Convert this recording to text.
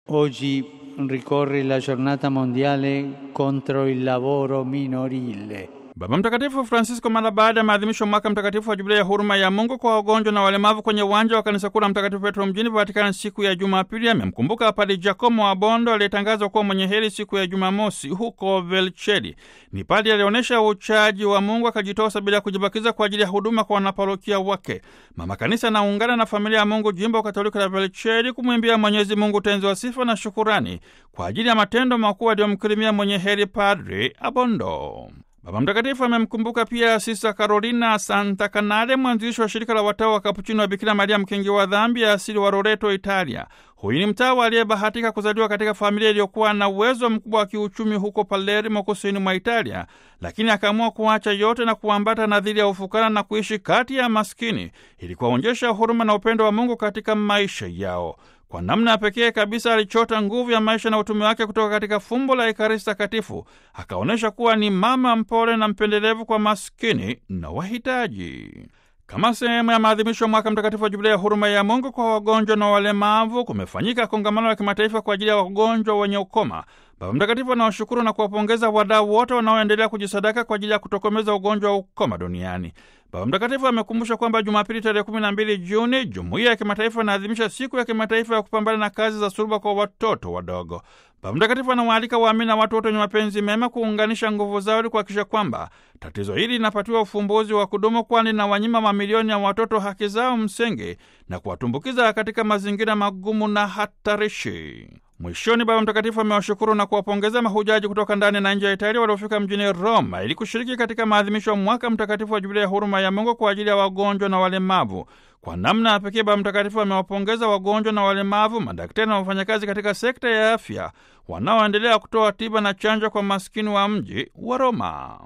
Oggi ricorre la giornata mondiale contro il lavoro minorile. Baba Mtakatifu Francisco mara baada ya maadhimisho mwaka mtakatifu wa jubilei ya huruma ya Mungu kwa wagonjwa na walemavu kwenye uwanja wa kanisa kuu la Mtakatifu Petro mjini Vatikani siku ya Jumapili amemkumbuka Padre Giacomo wa Bondo aliyetangazwa kuwa mwenye heri siku ya Jumamosi huko Velchedi. Ni padre alionyesha uchaji wa Mungu akajitosa bila kujibakiza kwa ajili ya huduma kwa wanaparokia wake. Mama Kanisa anaungana na familia ya Mungu jimbo Katoliki la Velchedi kumwimbia Mwenyezi Mungu tenzi wa sifa na shukurani kwa ajili ya matendo makuu aliyomkirimia mwenye heri Padre Abondo. Baba Mtakatifu amemkumbuka pia Sista Carolina Santa Canale, mwanzilishi wa shirika la watawa wa Kapuchino wa Bikira Maria mkingi wa dhambi ya asili wa Loreto, Italia. Huyu ni mtawa aliyebahatika kuzaliwa katika familia iliyokuwa na uwezo mkubwa wa kiuchumi huko Palermo, kusini mwa Italia, lakini akaamua kuacha yote na kuambata nadhiri ya ufukara na kuishi kati ya maskini ili kuwaonyesha huruma na upendo wa Mungu katika maisha yao. Kwa namna ya pekee kabisa alichota nguvu ya maisha na utume wake kutoka katika fumbo la Ekaristi Takatifu, akaonyesha kuwa ni mama mpole na mpendelevu kwa maskini na wahitaji. Kama sehemu ya maadhimisho mwaka mtakatifu wa jubilei ya huruma ya Mungu kwa wagonjwa na walemavu, kumefanyika kongamano la kimataifa kwa ajili ya wagonjwa wenye ukoma. Baba Mtakatifu anawashukuru na kuwapongeza wadau wote wanaoendelea kujisadaka kwa ajili ya kutokomeza ugonjwa wa ukoma duniani. Baba Mtakatifu amekumbusha kwamba Jumapili tarehe 12 Juni jumuiya ya kimataifa inaadhimisha siku ya kimataifa ya kupambana na kazi za suluba kwa watoto wadogo. Baba Mtakatifu anawaalika waamini na watu wote wenye mapenzi mema kuunganisha nguvu zao ili kuhakikisha kwamba tatizo hili linapatiwa ufumbuzi wa kudumu, kwani na wanyima mamilioni ya watoto haki zao msingi na kuwatumbukiza katika mazingira magumu na hatarishi. Mwishoni, Baba Mtakatifu amewashukuru na kuwapongeza mahujaji kutoka ndani na nje ya Italia waliofika mjini Roma ili kushiriki katika maadhimisho ya mwaka mtakatifu wa jubilei ya huruma ya Mungu kwa ajili ya wagonjwa na walemavu. Kwa namna ya pekee, Baba Mtakatifu amewapongeza wagonjwa na walemavu, madaktari na wafanyakazi katika sekta ya afya wanaoendelea kutoa tiba na chanjo kwa maskini wa mji wa Roma.